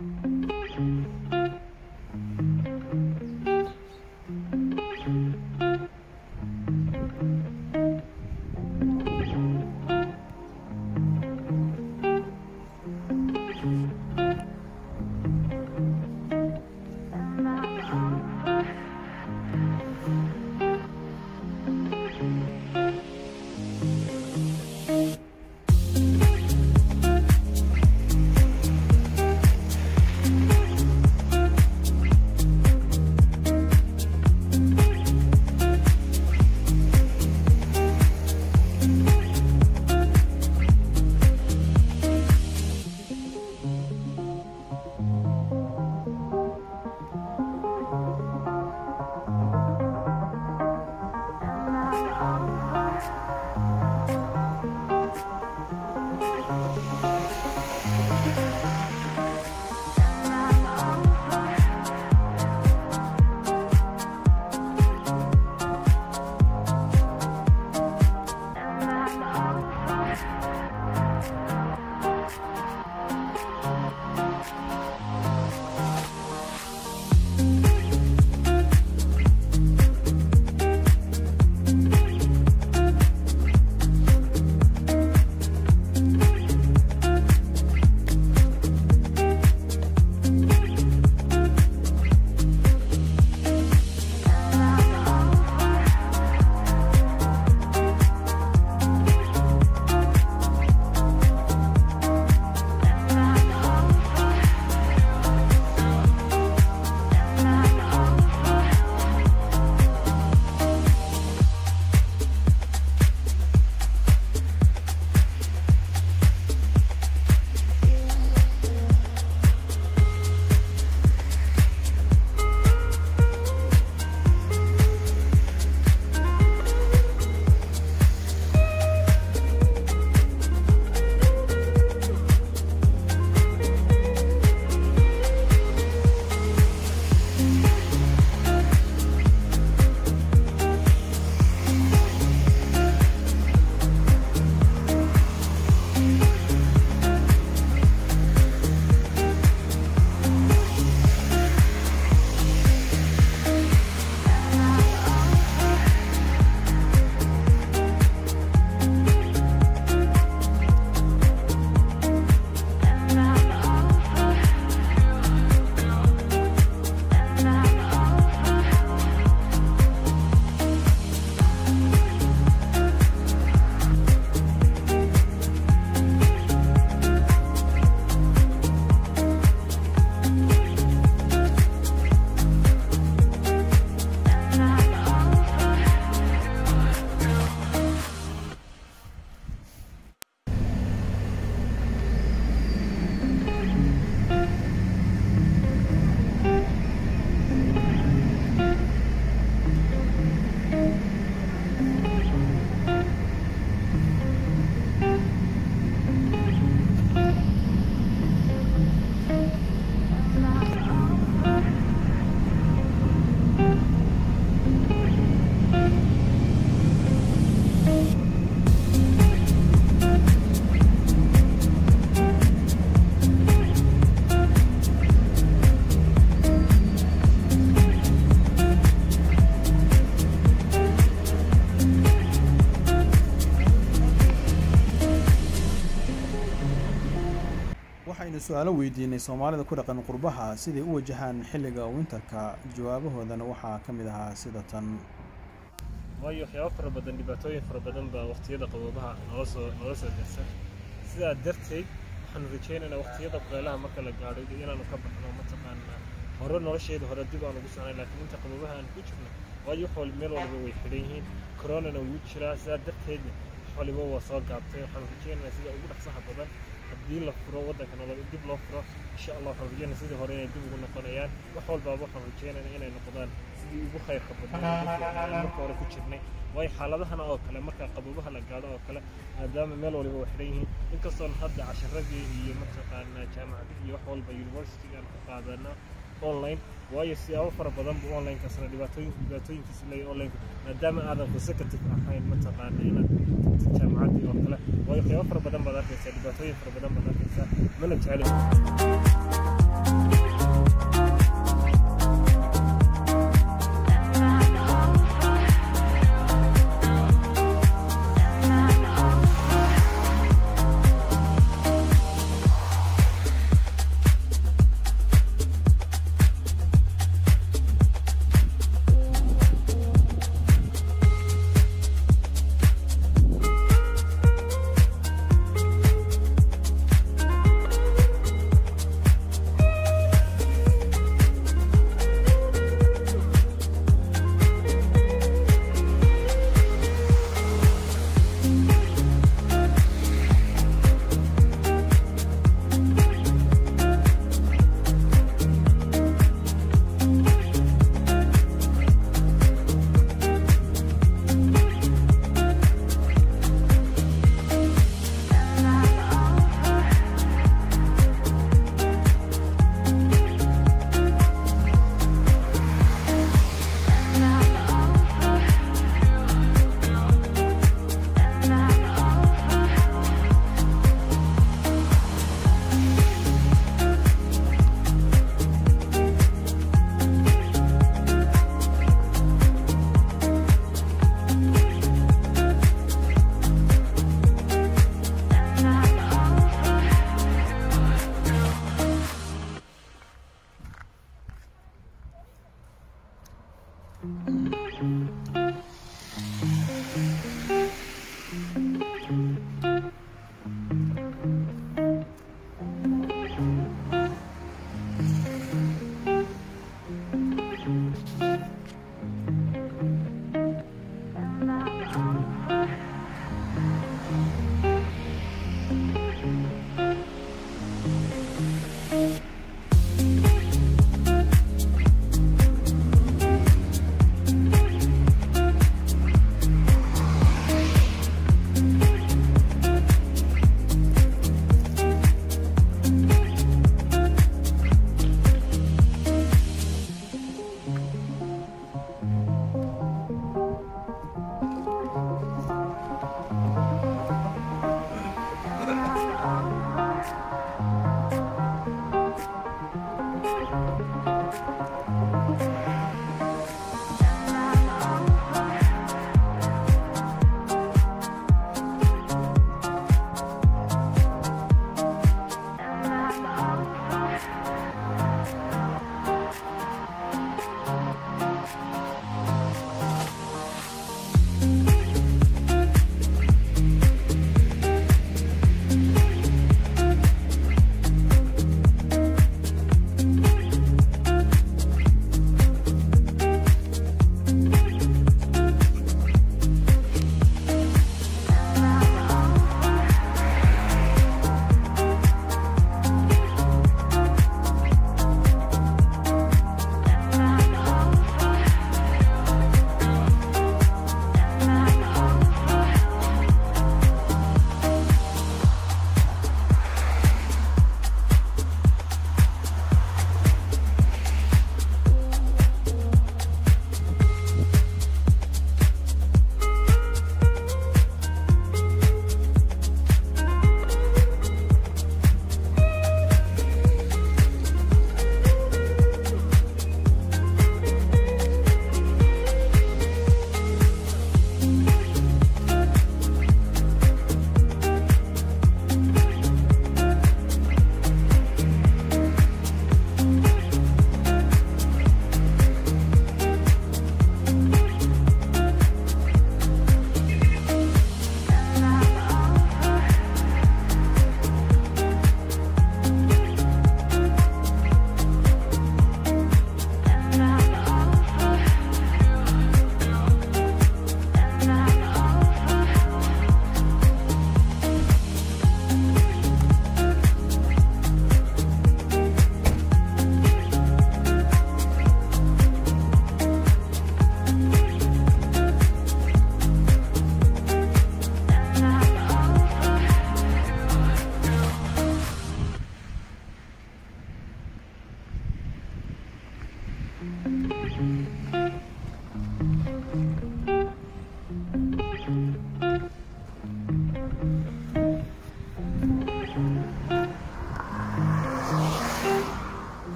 waxaynu su-aalo weydiinay soomaalida ku dhaqan qurbaha siday u wajahaan xilliga winterka jawaabahoodana waxaa ka mid ahaa sida tan waayo waxyaabo fara badan dhibaatooyin fara badan baa waqtiyada qaboobaha noola soo noola soo dersan sidaa darteed waxaanu rajaynaynaa waqtiyada kuleelaha marka la gaadho inaanu ka baxno mataqaanaa hore nolosheeda hore dib aan ugu soconay laakiin inta qaboobaha aan ku jirno waayo wax waliba meel walba way xidhan yihiin coronana wuu jiraa sidaa darteedna wax waliba waa soo gaabtay waxaanu rajaynaynaa sida ugu dhaqsaha badan haddii la furo waddanka nolol dib loo furo insha allah waxaan rajaynaa sidii hore inay dib ugu noqonayaan wax walbaaba waxaan rajaynaynaa inay noqdaan sidii ugu khayrka badnaa ugu fiicnaa marka hore ku jirnay waayo xaaladahana oo kale marka qaboobaha la gaadho oo kale maadaama meel waliba way xidhan yihiin inkastoon hadda casharadii iyo mataqaanaa jaamacadii iyo wax walba universityga aan ku qaadana online waayo siyaabo fara badan buu onlinekaasna dhibaatooyin dhibaatooyinkiisa leeyahay online maadaama aadan consecutive ahayn mataqaana inaad tagtid jaamacaddii oo kale waayo qiyaabo fara badan baad arkaysaa dhibaatooyin fara badan baad arkaysaa mana jeclin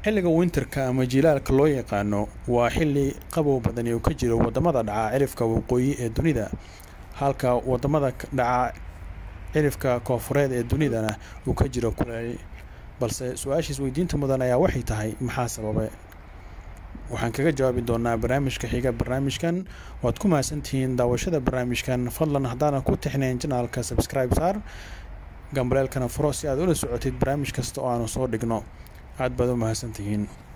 xilliga winterka ama jilaalka loo yaqaano waa xilli qabow badani uu ka jiro wadamada dhaca cirifka waqooyi ee dunida halka wadamada dhaca cirifka koofureed ee dunidana uu ka jiro kuleel balse su-aashiis weydiinta mudan ayaa waxay tahay maxaa sababay waxaan kaga jawaabi doonaa barnaamijka xiga barnaamijkan waad ku mahadsantihiin daawashada barnaamijkan fadlan haddaanan ku tixnayn janaalka subscribe saar gambaleelkana furo si aad ula socotid barnaamij kasta oo aanu soo dhigno aad baad u mahadsantihiin